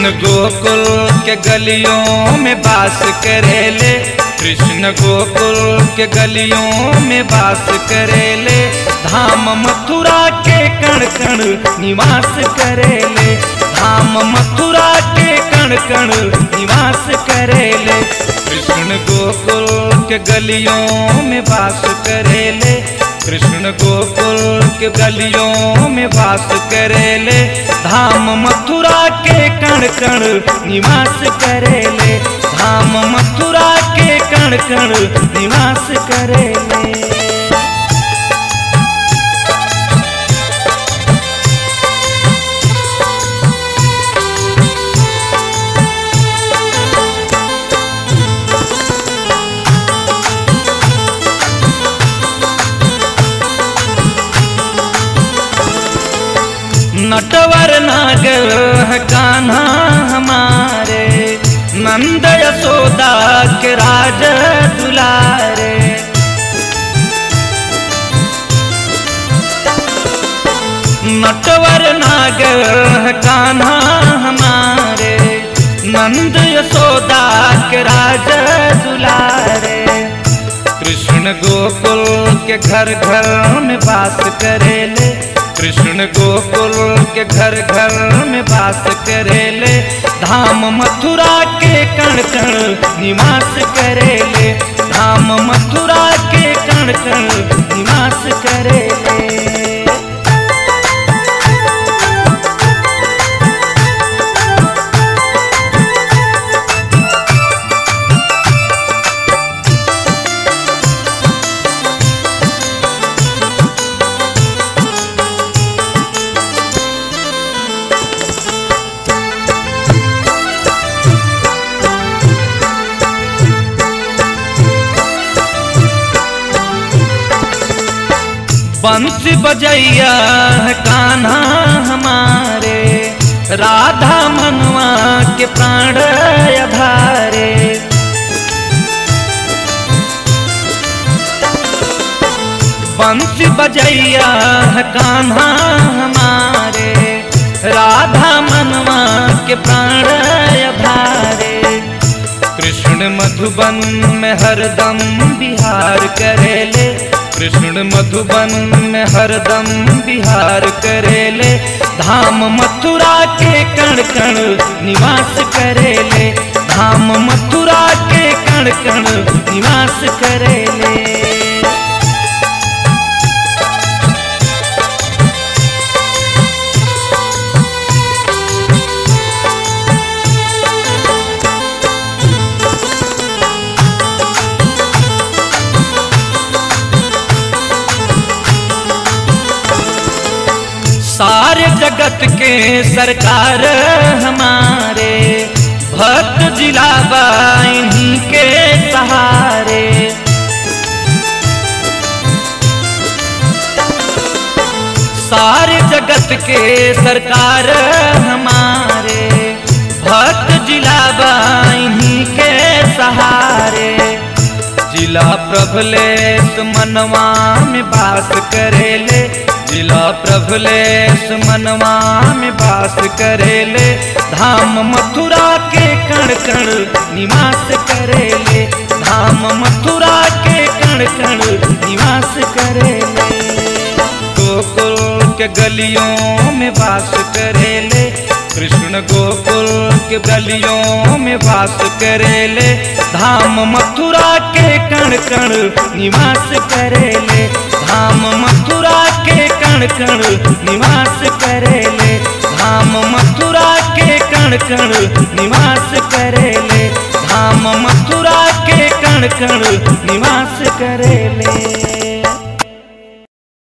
कृष्ण गोकुल के गलियों में बास करेले कृष्ण गोकुल के गलियों में बास करेले धाम मथुरा के कण कण निवास करेले धाम मथुरा के कण कण निवास करेले कृष्ण गोकुल के गलियों में बास करेले कृष्ण गोकुल के गलियों में वास करेले धाम मथुरा के कण कण निवास करेले धाम मथुरा के कण कण निवास करेले नटवर नागर है कान्हा हमारे नंद यशोदा के राज दुलारे नटवर नागर है कान्हा हमारे नंद यशोदा के राज दुलारे कृष्ण गोकुल के घर घर में बास करेले कृष्ण गोकुल के घर घर में बास करेले धाम मथुरा के कण कण निवास करेले धाम मथुरा के कण कण निवास करेले बंसी बजैया है कान्हा हमारे राधा मनवा के प्राण अधारे बंसी बजैया है कान्हा हमारे राधा मनवा के प्राण अधारे कृष्ण मधुबन में हरदम बिहार करेले कृष्ण मधुबन में हरदम बिहार करेले धाम मथुरा के कण कण निवास करेले धाम मथुरा के कण कण निवास करेले सारे जगत के सरकार हमारे भक्त जिला इन्हीं के सहारे सारे जगत के सरकार हमारे भक्त जिला इन्हीं के सहारे जिला प्रभलेश मनवा में बास करेले जिला प्रभलेश मनवा में बास करेले धाम मथुरा के कण कण निवास करेले धाम मथुरा के कण कण निवास करेले गोकुल के गलियों में वास करेले कृष्ण गोकुल के गलियों में वास करेले धाम मथुरा के कण कण निवास करेले धाम मथुरा के कण कण निवास करेले धाम मथुरा के कण कण निवास करेले धाम मथुरा के कण कण निवास करेले